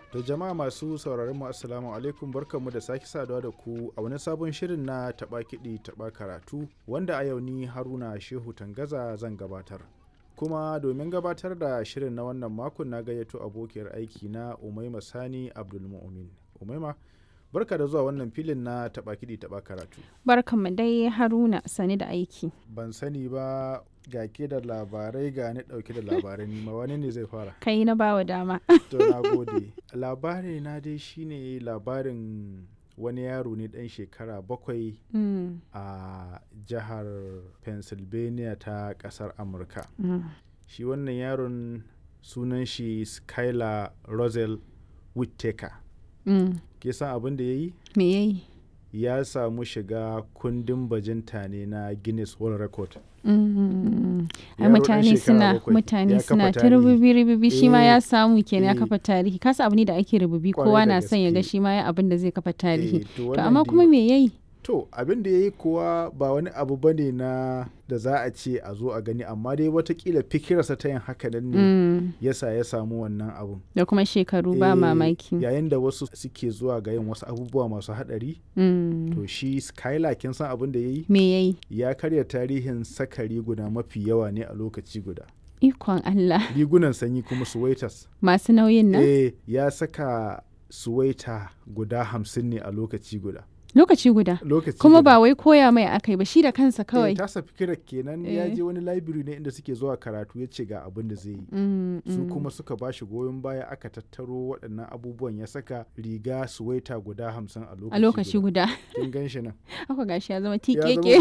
To jama'a masu sauraron mu assalamu alaikum barkanmu da sake saduwa da ku a wani sabon shirin na taɓa kiɗi taɓa karatu wanda a yau ni Haruna Shehu Tangaza zan gabatar. Kuma domin gabatar da shirin na wannan makon na gayyato abokiyar aiki na Umaima Sani Abdulmu'min. Umaima barka da zuwa wannan filin na taɓa kiɗi taɓa karatu. Barkanmu dai Haruna sani da aiki. Ban sani ba ga ke da labarai ga ni ɗauke da labarai nima wani ne zai fara. Kai na bawa dama. To na gode. Labari na dai shine labarin wani yaro ne ɗan shekara bakwai Mm, a jihar Pennsylvania ta ƙasar Amurka. mm, Shi wannan yaron sunan shi Skylar Rosel Whittaker. mm. Ke san abin da ya yi? Me yayi? Ya samu shiga kundin bajinta ne na Guinness World Record. Mm, Ai Yaro ɗan mutane shekara suna bakwai, ya mutane kafa suna ta tarihi. rububi rububi shi ma Eh, ya samu kenan ya eh. kafa tarihi kasa abu ne da ake rububi Kwarai kowa da na son ya ga gaske. shi ma ya abin da zai kafa tarihi Eh, to to wannan amma dai- kuma me yayi To abin da ya yi kuwa ba wani abu ba ne na da za a ce a zo a gani amma dai watakila fikirarsa ta yin haka nan ne Mm, yasa ya samu wannan abun. da kuma shekaru ba Eh, mamaki Yayin da wasu suke zuwa ga yin wasu abubuwa masu haɗari Mm, to shi Skylar kin san abin da ya yi? me yayi Ya karya tarihin saka riguna mafi yawa ne a lokaci guda. ikon Allah Rigunan sanyi kuma suwaitas. masu nauyin nan Eh ya saka suwaita guda hamsin ne a lokaci guda. lokaci guda Lokaci kuma guda. ba wai koya mai akai ba shi da kansa kawai Eh, tasa fikirar kenan ya Eh. je wani library ne inda suke zuwa karatu ya ce ga abin da zai yi. Mm, Su mm. kuma suka ba shi goyon baya aka tattaro waɗannan abubuwan ya saka riga suwaita guda hamsin a lokaci a lokaci guda Kin gan shi nan. haka gashi ya zama zama tikeke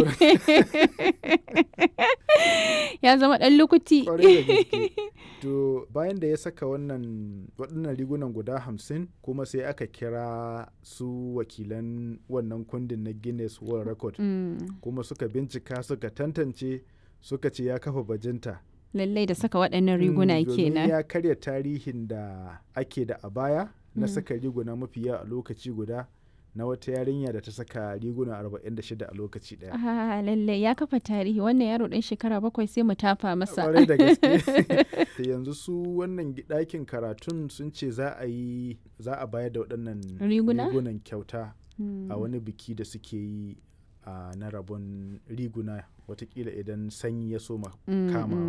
ya zama dan lukuti Kwarai da gaske. To bayan da ya saka wannan waɗannan rigunan guda hamsin kuma sai aka kira su wakilan wannan kundin na Guinness World Record Mm, kuma suka bincika suka tantance suka ce ya kafa bajinta. lallai da saka waɗannan riguna Mm, domin kenan ya karya tarihin da ake da a baya na Mm. saka riguna mafi yawa a lokaci guda na wata yarinya da ta saka riguna 46 a lokaci daya. ah lallai ya kafa tarihi wannan yaro ɗan shekara bakwai sai mu tafa masa Kwarai da gaske. Da yanzu su wannan gi- ɗakin karatun sun ce za a yi za a bayar da waɗannan Riguna? rigunan kyauta Mm. a wani biki da suke yi a na rabon riguna watakila idan sanyi ya soma Mm, kama